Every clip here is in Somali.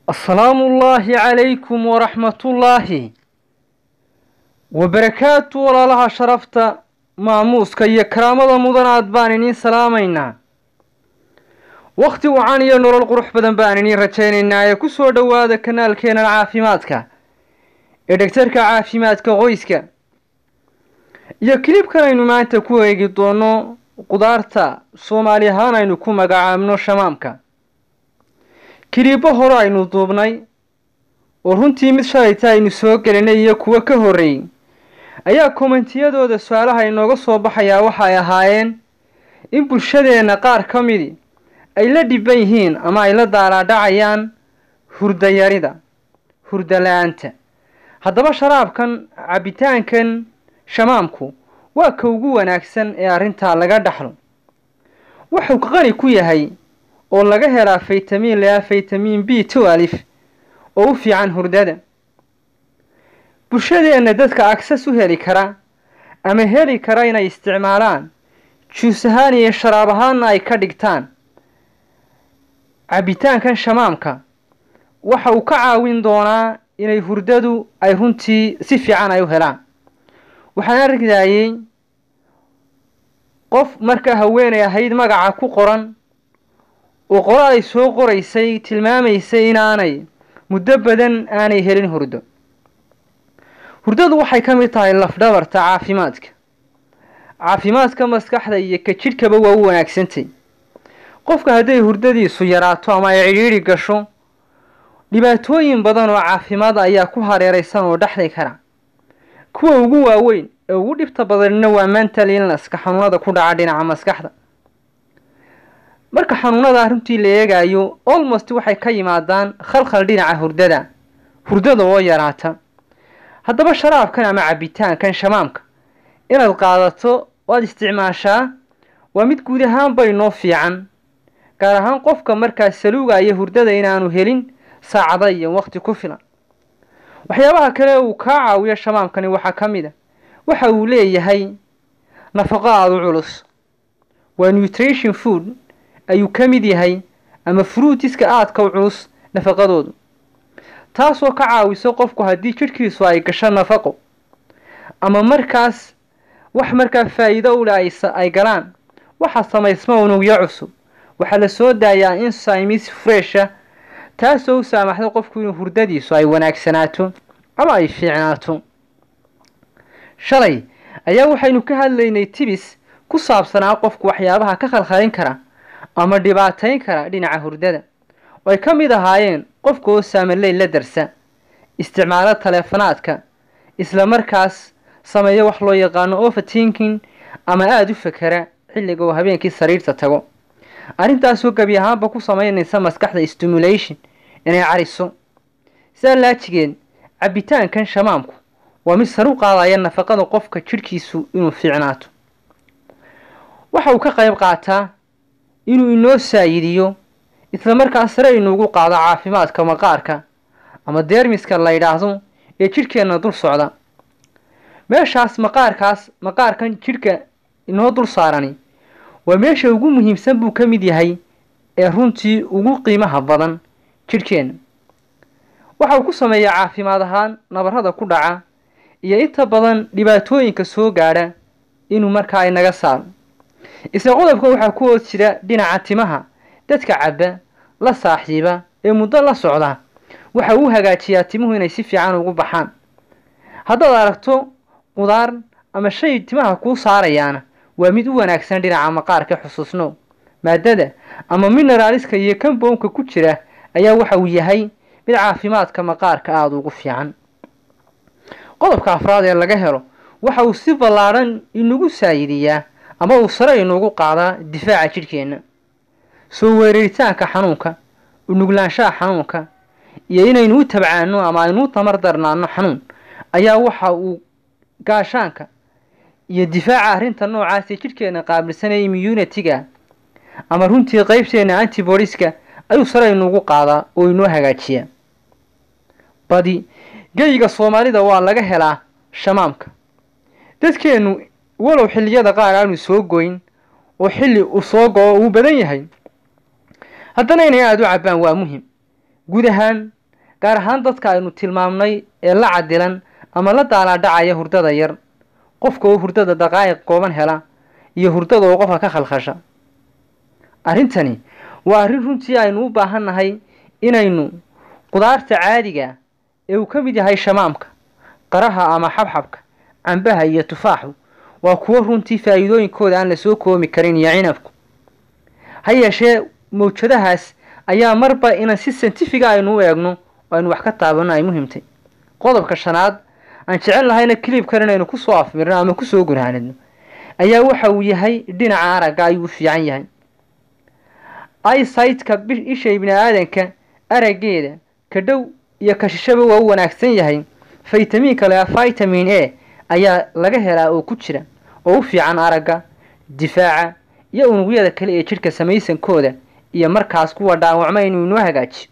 asalaamu ullaahi calaykum waraxmatullaahi wabarakaatu walaalaha sharafta maamuuska iyo karaamada mudanaad baan iniin salaamaynaa wakhti wacan iyo nolol qurux badan baan iniin rajaynaynaa ee ku soo dhowaada kanaalkeenan caafimaadka ee dhegtarka caafimaadka qoyska iyo kilibkan aynu maanta ku eegi doono qudaarta soomaali ahaan aynu ku magacaabno shamaamka kiliibbo hore aynu duubnay oo runtii mid shalayta aynu soo gelinay iyo kuwo ka horreeyey ayaa kommentiyadooda su-aalaha inooga soo baxayaa waxa ay ahaayeen in bulshadeenna qaar ka midi ay la dhiban yihiin ama ay la daalaadhacayaan hurdayarida hurda la-aanta haddaba sharaabkan cabbitaankan shamaamku waa ka ugu wanaagsan ee arrintaa laga dhaxlo wuxuu qani ku yahay oo laga helaa faytamiin lea faytamiin b two alif oo u fiican hurdada bulshadeenna dadka agsas u heli kara ama heli kara inay isticmaalaan juus ahaan iyo sharaab ahaanna ay ka dhigtaan cabbitaankan shamaamka waxa uu ka caawin doonaa inay hurdadu ay runtii si fiican ay u helaan waxaan argayay qof markaa haweenay ahayd magaca ku qoran oo qoraal ay soo qoraysay tilmaamaysay inaanay muddo badan aanay helin hurdo hurdadu waxay ka mid tahay lafdhabarta caafimaadka caafimaadka maskaxda iyo ka jidhkaba waa u wanaagsantay qofka hadday hurdadiisu yaraato ama ay cidhiidhi gasho dhibaatooyin badan oo caafimaad ayaa ku hareeraysan oo dhexday kara kuwa ugu waaweyn ee ugu dhibta badanina waa mental illnesska xanuunada ku dhaca dhinaca maskaxda marka xanuunada runtii la eegayo almost waxay ka yimaadaan khalkhal dhinaca hurdada hurdada oo yaraata haddaba sharaabkan ama cabbitaankan shamaamka inaad qaadato waad isticmaashaa waa mid guud ahaan bay noo fiican gaar ahaan qofka markaa saluugaya hurdada inaanu helin saacada iyo waqti ku filan waxyaabaha kale uu kaa caawiyo shamaamkani waxaa ka mid a waxa uu leeyahay nafaqo aada u culus waa nutrition food ayuu ka mid yahay ama fruutiska aadka u culus nafaqadoodu taasoo ka caawiso qofku haddii jidhkiisu ay gasho nafaqo ama markaas wax markaa faa'iido u leh ay galaan waxaa samaysma unugyo cusub waxaa la soo daayaa insymis fresha taasoo u saamaxda qofku inuu hurdadiisu ay wanaagsanaato ama ay fiicnaato shalay ayaa waxaynu ka hadlaynay tibis ku saabsanaa qofku waxyaabaha ka khalkhalin kara ama dhibaatayn kara dhinaca hurdada oo ay ka mid ahaayeen qofka oo saamaley la darsa isticmaalo taleefonaadka isla markaas sameeyo wax loo yaqaano overtinking ama aada u fakera xilliga oo habeenkii sariirta tago arrintaasoo gebi ahaanba ku sameynaysa maskaxda stimulation inay cariso sidaa laajigeed cabbitaankan shamaamku waa mid sar u qaadaya nafaqada qofka jidhkiisu inuu fiicnaato waxa uu ka qayb qaataa inuu inoo saayidiyo isla markaas sare inuugu qaado caafimaadka maqaarka ama deermiska la yidhaahdo ee jidhkeenna dul socda meeshaas maqaarkaas maqaarkan jidhka inoo dul saarani waa meesha ugu muhiimsan buu ka mid yahay ee runtii ugu qiimaha badan jidhkeenna waxa uu ku sameeyaa caafimaad ahaan nabarrada ku dhaca iyo inta badan dhibaatooyinka soo gaadha inuu markaa inaga saaro isla qodobkan waxaa ku hoos jira dhinaca timaha dadka cabba la saaxiiba ee muddo la socda waxa uu hagaajiyaa timuhu inay si fiican ugu baxaan haddaad aragto qudaar ama shay timaha kuu saarayaana waa mid u wanaagsan dhinaca maqaarka xusuusno maadada ama mineraaliska iyo kambownka ku jira ayaa waxa uu yahay mid caafimaadka maqaarka aada ugu fiican qodobka afraad ee laga helo waxa uu si ballaadhan inagu saayidiyaa ama uu sare inuugu qaadaa difaaca jidhkeenna soo weeraritaanka xanuunka unuglaanshaha xanuunka iyo inaynu u tabcaano ama aynu u tamar darnaano xanuun ayaa waxa uu gaashaanka iyo difaaca arrinta noocaasee jidhkeenna qaabilsanaya immunitiga ama runtii qeybteenna antibodiska ayuu sare inuugu qaadaa oo inoo hagaajiyaa badi geyiga soomaalida waa laga helaa shamaamka dadkeennu walow xilliyada qaar aanu soo goyn oo xilli uu soo go-o uu badan yahay haddana inay aada u cabbaan waa muhim guud ahaan gaar ahaan dadka aynu tilmaamnay ee la cadilan ama la daalaadhacaya hurdada yar qofka oo hurdada daqaa'iq kooban hela iyo hurdada oo qofka ka khalkhasha arrintani waa arrin runtii aynu u baahan nahay inaynu qudaarta caadiga ee uu ka mid yahay shamaamka qaraha ama xabxabka cambaha iyo tufaaxu waa kuwo runtii faa'iidooyinkooda aan lasoo koomi karin iyo cinabku ha yeeshee mawjadahaas ayaa marba inaan si saintifiga aynu u eegno oo aynu wax ka taabanno ay muhimtay qodobka shanaad aan jecel lahayna kilibkan inaynu kusoo afmirno ama kusoo gunaanidno ayaa waxa uu yahay dhinaca aragga ayuu u fiican yahay isaytka isha ibni aadanka araggeeda ka dhow iyo ka shishaba waa u wanaagsan yahay faytamiinka lea vitamin a ayaa laga helaa oo ku jira oo u fiican aragga difaaca iyo unugyada kale ee jidhka samaysankooda iyo markaas kuwa dhaawacma inuu inoo hagaajiyo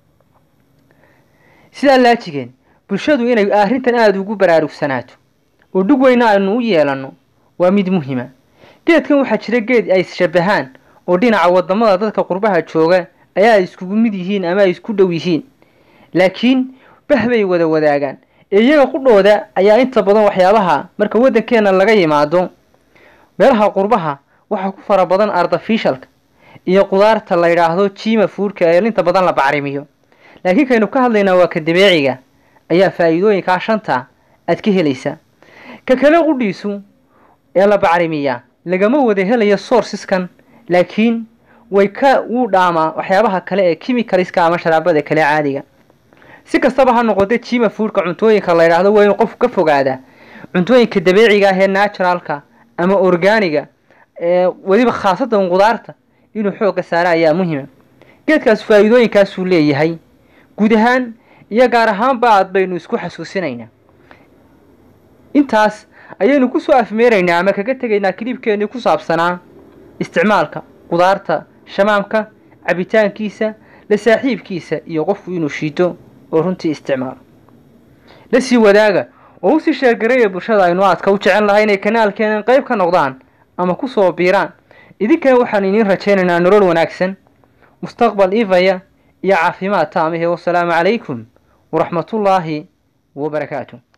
sidaa laajigeen bulshadu inay arrintan aada ugu baraarugsanaato oo dhug weyna aynu u yeelanno waa mid muhima geedkan waxaa jira geed ay shabahaan oo dhinaca wadamada dadka qurbaha jooga ayaa ay iskugu mid yihiin ama ay isku dhow yihiin laakiin bah bay wada wadaagaan ee iyaga qudhooda ayaa inta badan waxyaabaha marka waddankeena laga yimaado meelaha qurbaha waxaa ku fara badan artificialka iyo qudaarta la yidhaahdo jiima fuurka ee inta badan la bacrimiyo laakiin kaynu ka hadlaynaa waa ka dabeeciga ayaa faa'iidooyinkaa shanta aad ka helaysaa ka kale qudhiisu ee la bacrimiyaa lagama wada helayo sourceskan laakiin way ka wuu dhaamaa waxyaabaha kale ee chemicalska ama sharaabada kale caadiga si kastaba ha noqotee jiima fuurka cuntooyinka la yidhaahdo waa inuu qofku ka fogaadaa cuntooyinka dabeeciga ah ee naturalka ama organiga ee weliba khaasatan qudaarta inuu xoogga saara ayaa muhima geedkaas faa'iidooyinkaasuu leeyahay guud ahaan iyo gaar ahaanba aad baynu isku xasuusinaynaa intaas ayaynu kusoo afmeeraynaa ama kaga tegaynaa kilibkeennii ku saabsanaa isticmaalka qudaarta shamaamka cabitaankiisa la saaxiibkiisa iyo qofku inuu shiito oo runtii isticmaalo la sii wadaaga oo usii sheergareeya bulshada aynu aadka u jecel lahay inay kanaalkeenan qayb ka noqdaan ama kusoo biiraan idinkana waxaan idiin rajaynaynaa nolol wanaagsan mustaqbal ifaya iyo caafimaad taamihee wasalaamu calaykum waraxmatullaahi wabarakaatu